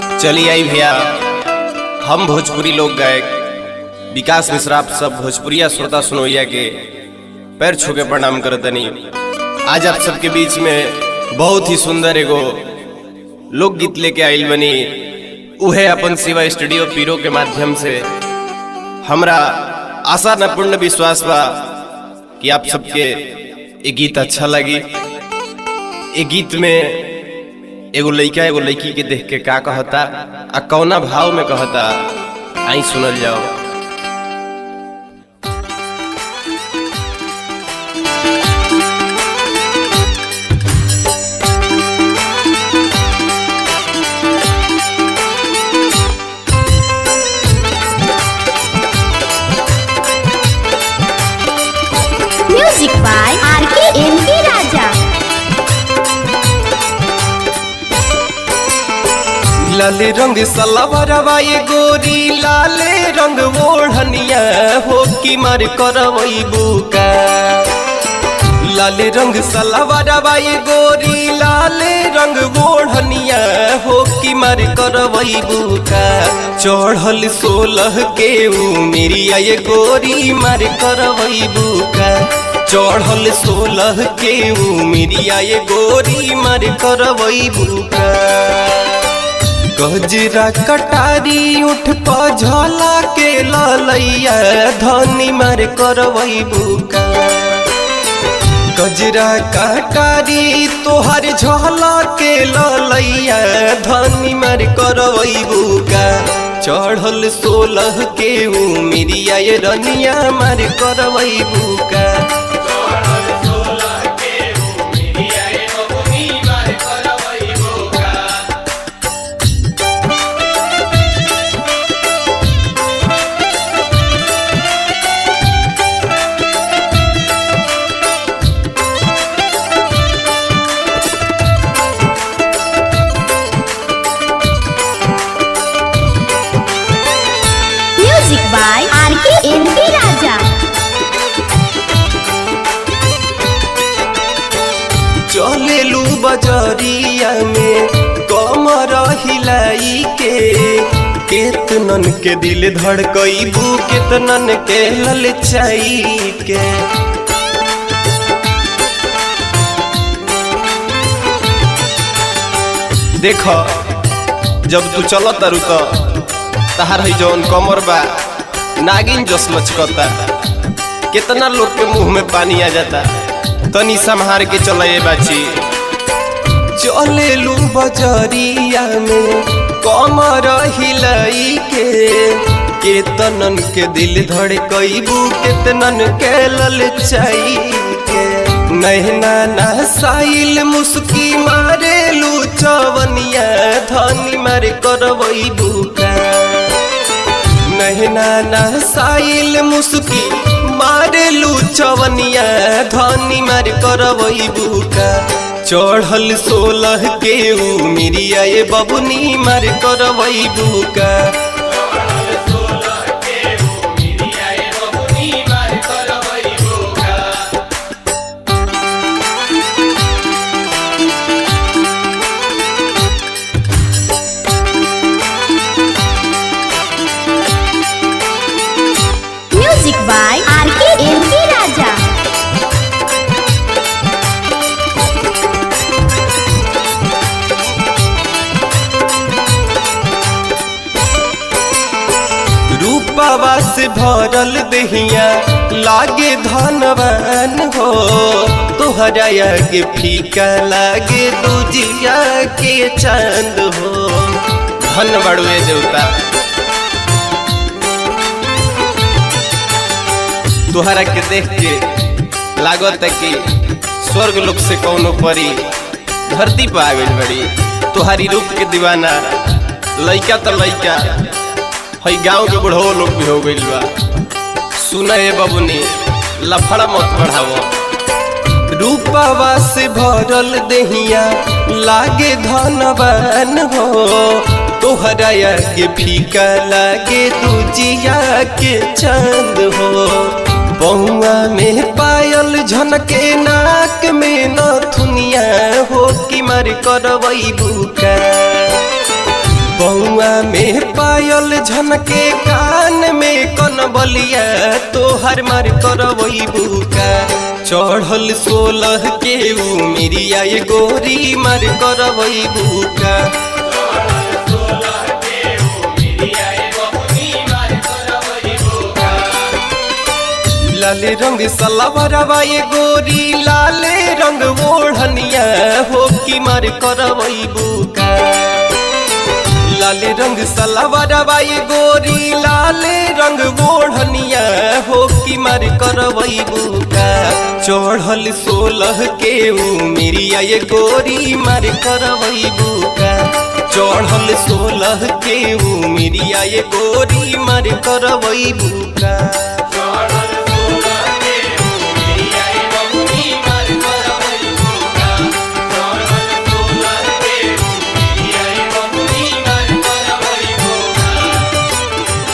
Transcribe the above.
चली आई भैया हम भोजपुरी लोक गायक विकास मिश्रा आप सब भोजपुरिया श्रोता सुनोइया के पैर छू के प्रणाम करतनी आज आप सबके बीच में बहुत ही सुंदर एगो लोकगीत लेके आइल बनी उहे अपन शिवा स्टूडियो पीरो के माध्यम से हमरा आशा न पूर्ण विश्वास बा कि आप सबके ये गीत अच्छा लगी ये गीत में एगो लइका एगो लड़की के देख के का कहता आ कौना भाव में कहता आई सुनल जाओ म्यूजिक बाय आर के एम के राजा लाले रंग सलवरवा ये गोरी लाले रंग ओढ़निया हो कि मार करवई बुका लाले रंग सलवरवा ये गोरी लाले रंग ओढ़निया हो कि मार करवई बुका चढ़ल सोलह के उमिरिया ये गोरी मार करवई बुका चढ़ल सोलह के उमिरिया ये गोरी मार करवई बुका गजरा कटारी उठ पझला के ललैया धनी मार करवई बुका गजरा कटारी तोहर झला के ललैया धनी मार करवई बुका चढ़ल सोलह के उमिरिया ये रनिया मार करवई बुका म्यूजिक बाय आर के एम के राजा चलेलू बजरिया में कमर हिलाई के केतनन के दिल धड़कईबू केतनन के ललचाई के देख जब तू चल तारू तो तहार है जौन कमर बा नागिन जस लचकता कितना लोग के मुंह में पानी आ जाता तनी संहार के चले बाची चलेलू बजरिया में कमर हिलाई के केतनन के दिल धड़कईबू केतनन के ललचाई के नैना नसाइल मुस्की मारेलू चवनिया धनी मार करवईबू का नहना नसाइल मुस्की मारेलू चवनिया धनी मार करवई बुका चढ़ल सोलह के उमिरिया ये बबुनी मार करवई बुका म्यूजिक बाय आर के एम के राजा रूपवा से भरल दहिया लागे धनवान हो तोहरा के फीका लागे दूजिया के चांद हो धन बड़ुए देवता तोहरा के देख के लागत है कि स्वर्ग लोक से कौनो परी धरती पर आ गइल बड़ी तोहारी रूप के दीवाना लइका तो लइका हई गांव के बुढ़ो लोग भी हो गइल बा सुना ए बबुनी लफड़ा मत बढ़ावो रूपवा से भरल देहिया लागे धनवान हो तोहरा के फीका लागे दूजिया के चांद हो बहुआ में पायल झनके नाक में नथुनिया हो कि मार करवई बुका पौआ में पायल झनके कान में कन बलिया तोहर मार करवई बुका चढ़ल सोलह के उमिरिया ये गोरी मार करवई बुका लाले रंग सलवरवा ये गोरी लाले रंग ओढ़निया हो की मार करवई बुका लाले रंग सलवरवा ये गोरी लाले रंग ओढ़निया हो की मार करवई बुका चढ़ल सोलह के उमिरिया ये गोरी मार करवई बुका चढ़ल सोलह के उमिरिया ये गोरी मार करवई बुका